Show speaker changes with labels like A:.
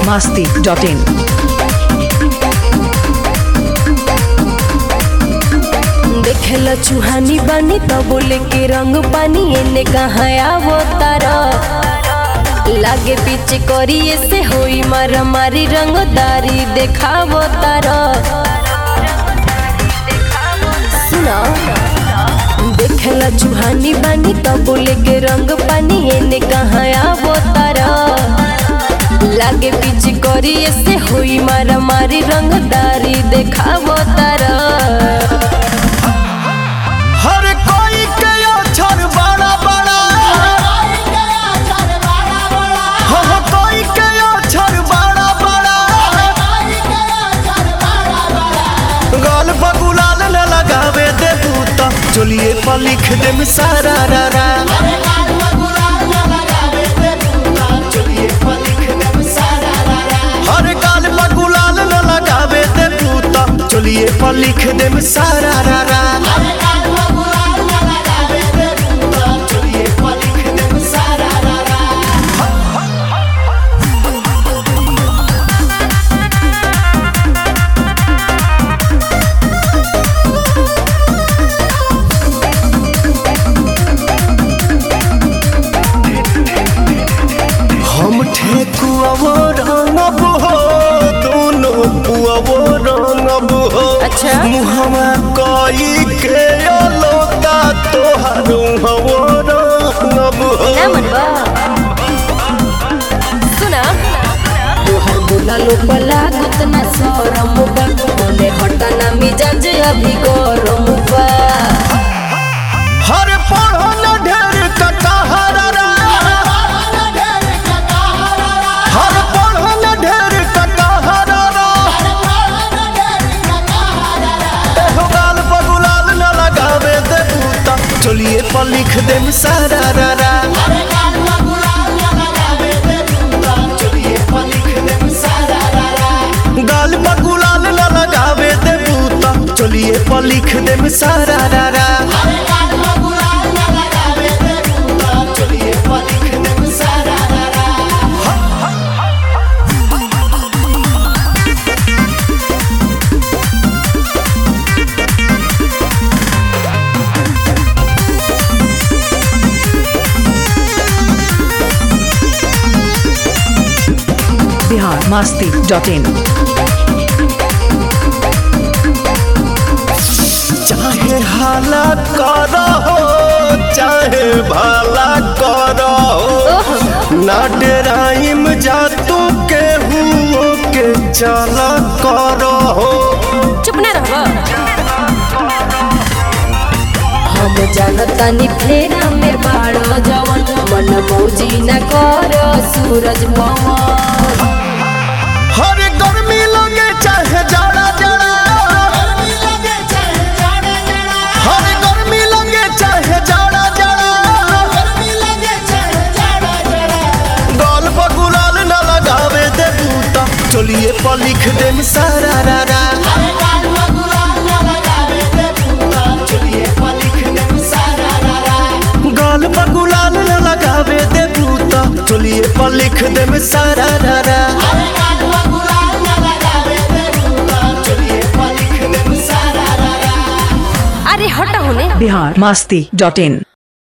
A: masti dot in.
B: देखेला चुहानी बानी तो बोले के रंग पानी एने कहाँ आवो तारा लागे पीछे करिए से होई मारा मारी रंगदारी देखावो तारा सुना देखेला चुहानी बानी तो बोले के रंग पानी एने कहाँ आवो तारा लागे पीछे करिए से होई मारा मारी रंगदारी देखावो तारा
C: हर कोई के अक्षर बड़ा बड़ा हर कोई के अक्षर बड़ा बड़ा गाल बगुलाल न लगावे दे बूता चलिए पर लिख दे सारा रा रा हर गाल बगुलाल न लगावे दे बूता चलिए पर लिख दे सारा रा रा हम ठेकुआवो रंगब हो दोनों पुआवो रंगब हो
B: अच्छा।
C: मुहवा कई के अलोता तोहार हवो रंगब हो
B: ना मनवा सुना तोहर बोला लो पला गुतना सरम बा मोने हटाना मिजाज अभी गरम बा
C: हर पढ़ो न ढेर कटहरा हर पढ़ो न ढेर कटहरा एहो गाल बगुलाल न लगावे दे बूता चलिए पर लिख दे सारा रा रा गाल बगुलाल न लगावे दे बूता चलिए पर लिख दे सारा रा रा
A: Bihar masti dot in.
C: चाहे हाला करो चाहे भला करो ना डराइम जा तू के हुओ के चला करो
B: चुप ना रहबा हम जानतानी फेरा में बाड़ो जवन मन मौजी न कर सूरज पवन
C: हर गर्मी लगे चाहे जाड़ा जाड़ा हर गर्मी लगे चाहे जाड़ा जाड़ा गाल पर गुलाल न लगावे दे बूता चलिए पर लिख दे सारा रा रा गाल पर गुलाल न लगावे दे बूता चलिए पर लिख दे सारा रा रा
B: अरे हटा होने
A: Bihar masti dot in.